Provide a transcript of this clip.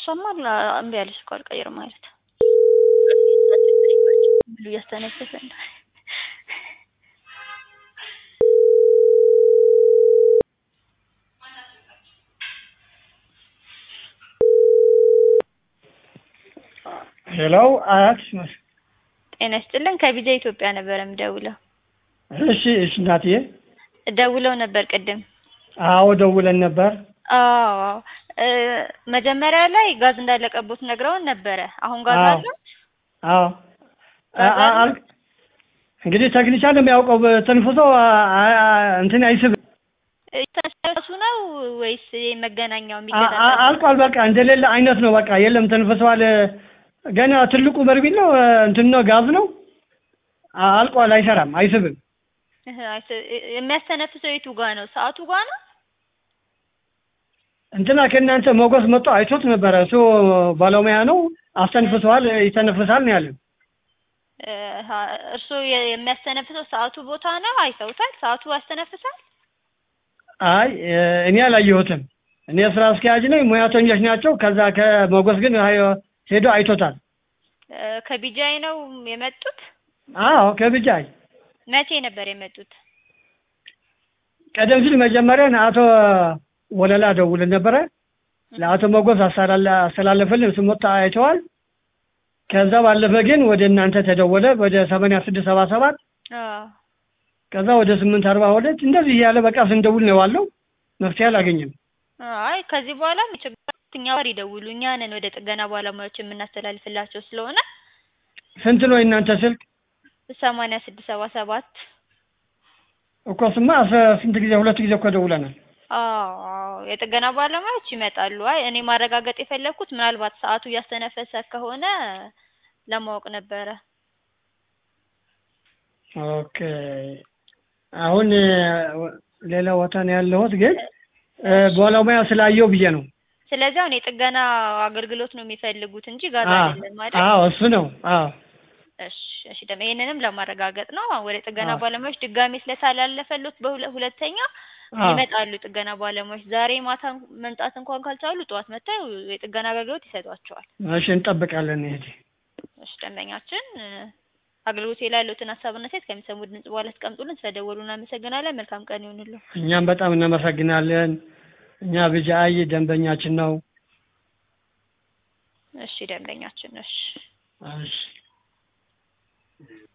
እሷማ እምቢ አለች እኮ አልቀይርም ማለት ብሉ እያስተነፈሰ ነው። ሄሎ አያት ጤና ይስጥልን ከቢጃ ኢትዮጵያ ነበር የምደውለው። እሺ እሺ እናትዬ ደውለው ነበር ቅድም። አዎ ደውለን ነበር አዎ እ መጀመሪያ ላይ ጋዝ እንዳለቀቦት ነግረውን ነበረ። አሁን ጋዝ አዎ። አለ? አዎ አ- አ- አል- እንግዲህ ቴክኒሻን የሚያውቀው ተንፍሶ አ- አ- እንትን አይስብም ተነሱ ነው ወይስ መገናኛው አ- አ- የሚገጣጠም? አልቋል በቃ እንደሌለ አይነት ነው በቃ የለም ተንፍሰዋል ገና ትልቁ በርቢል ነው እንትን ነው ጋዝ ነው አ- አልቋል አይሰራም አይስብም እህ፣ አይተ- የሚያስተነፍሰው የቱ ጋ ነው? ሰዓቱ ጋ ነው? እንትና ከእናንተ ሞገስ መጥቶ አይቶት ነበረ እሱ ባለሙያ ነው አስተንፍሰዋል ይተነፍሳል ነው ያለን እህ፣ እርስዎ የ- የሚያስተነፍሰው ሰዓቱ ቦታ ነው? አይተውታል? ሰዓቱ ያስተነፍሳል? አይ እ- እኔ አላየሁትም እኔ ስራ አስኪያጅ ነኝ ሙያተኞች ናቸው ከዛ ከሞገስ ግን አይ- ሄዶ አይቶታል እ፣ ከቢጃይ ነው የመጡት? አዎ ከብጃይ መቼ ነበር የመጡት? ቀደም ሲል መጀመሪያ አቶ ወለላ ደውልን ነበረ ለአቶ ሞገስ አስተላላ- አስተላለፈልን እሱ መጥቶ አይተዋል ከዛ ባለፈ ግን ወደ እናንተ ተደወለ ወደ ሰማንያ ስድስት ሰባ ሰባት አዎ ከዛ ወደ ስምንት አርባ ሁለት እንደዚህ እያለ በቃ ስንደውል ነው ዋለው መፍትሄ አላገኘም አይ ከዚህ በኋላ ችግር እኛ ጋር ይደውሉ። እኛ ነን ወደ ጥገና ባለሙያዎች የምናስተላልፍላቸው ስለሆነ ስንት ነው የእናንተ ስልክ ሰማንያ ስድስት ሰባ ሰባት እኮ ስማ አስራ- ስንት ጊዜ ሁለት ጊዜ እኮ ደውለናል አዎ አዎ የጥገና ባለሙያዎች ይመጣሉ። አይ እኔ ማረጋገጥ የፈለግኩት ምናልባት ሰዓቱ እያስተነፈሰ ከሆነ ለማወቅ ነበረ። ኦኬ አሁን እ፣ ሌላ ቦታ ነው ያለሁት ግን እ፣ ባለሙያ ስላየው ብዬ ነው ስለዚህ አሁን የጥገና አገልግሎት ነው የሚፈልጉት እንጂ ጋዝ አ- አይደለም አይደል? አዎ እሱ ነው አዎ እሺ እሺ ደግሞ ይሄንንም ለማረጋገጥ ነው ወደ ጥገና አዎ። ባለሙያዎች ድጋሜ ስለተላለፈሉት በሁለ- ሁለተኛ አዎ ይመጣሉ ጥገና ባለሙያዎች። ዛሬ ማታ መምጣት እንኳን ካልቻሉ ጠዋት መጥተው የጥገና አገልግሎት ይሰጧቸዋል። እሺ እንጠብቃለን እህቴ እሺ ደንበኛችን እ፣ አገልግሎት ላይ ያሉትን ሀሳብና ሴት ከሚሰሙ ድምጽ በኋላ አስቀምጡልን። ስለደወሉ እናመሰግናለን። መልካም ቀን ይሁንልዎ። እኛም በጣም እናመሰግናለን እኛ ብጃይ ደንበኛችን ነው እሺ ደንበኛችን እሺ እሺ